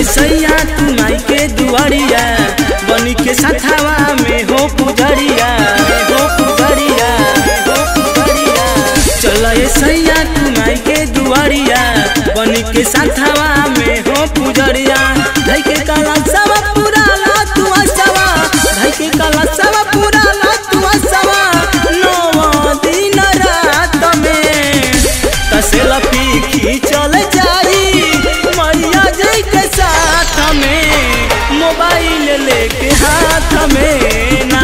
ए सैया तू माई के दुआरिया बनी के साथावा में हो पुजरिया हो पुजरिया हो पुजरिया चल ए सैया तू माई के दुआरिया बनी के साथावा में हो पुजरिया धई के काला सवा पूरा ला तू सवा धई के काला सवा पूरा ला तू सवा नौ दिन रात में कसे लपी खींचल जाई मैया जी के साथ में मोबाइल लेके हाथ में ना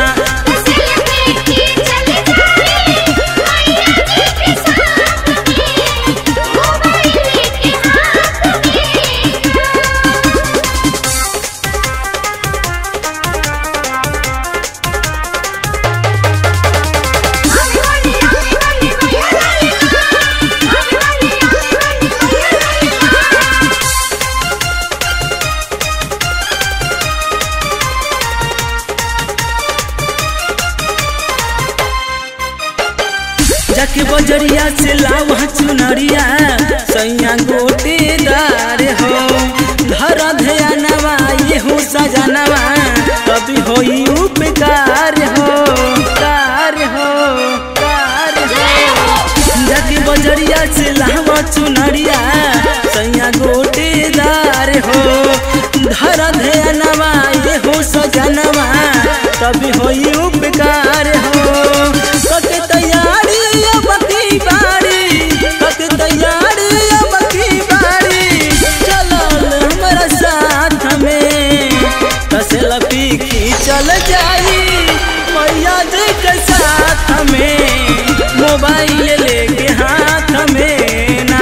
जाके बजरिया से लावा चुनरिया सैया गोटेदार हो धर ध्यानवा ये हो सजनवा कभी होई उपकार हो कार हो कार हो जाके बजरिया से लावा चुनरिया सैया गोटेदार हो धर ध्यानवा ये हो सजनवा कभी होई उपकार हो कके तैयारी अब की बारी कके तैयारी अब की बारी चलल हमरा साथ में कसे लपी खींचल जाई मैया जी के साथ में मोबाइल लेके हाथ में ना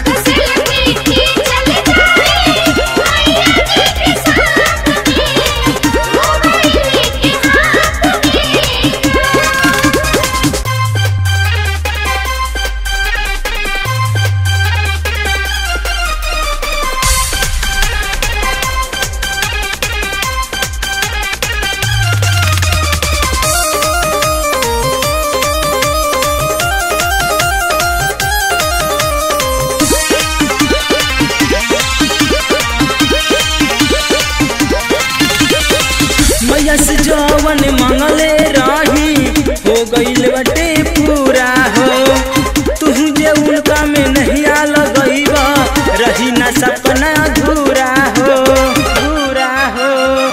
मैया से जवन मंगले रही हो गईल बटे पूरा हो तू जे उनका में नहीं आ लगईबा रही ना सपना अधूरा हो पूरा हो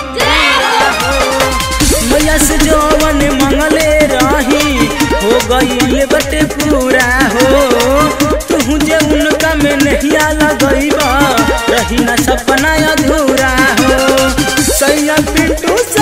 मैया से जवन मंगले रही हो गईल बटे पूरा हो तू जे उनका में नहीं आ लगईबा रही ना सपना अधूरा हो सैया पिंटू से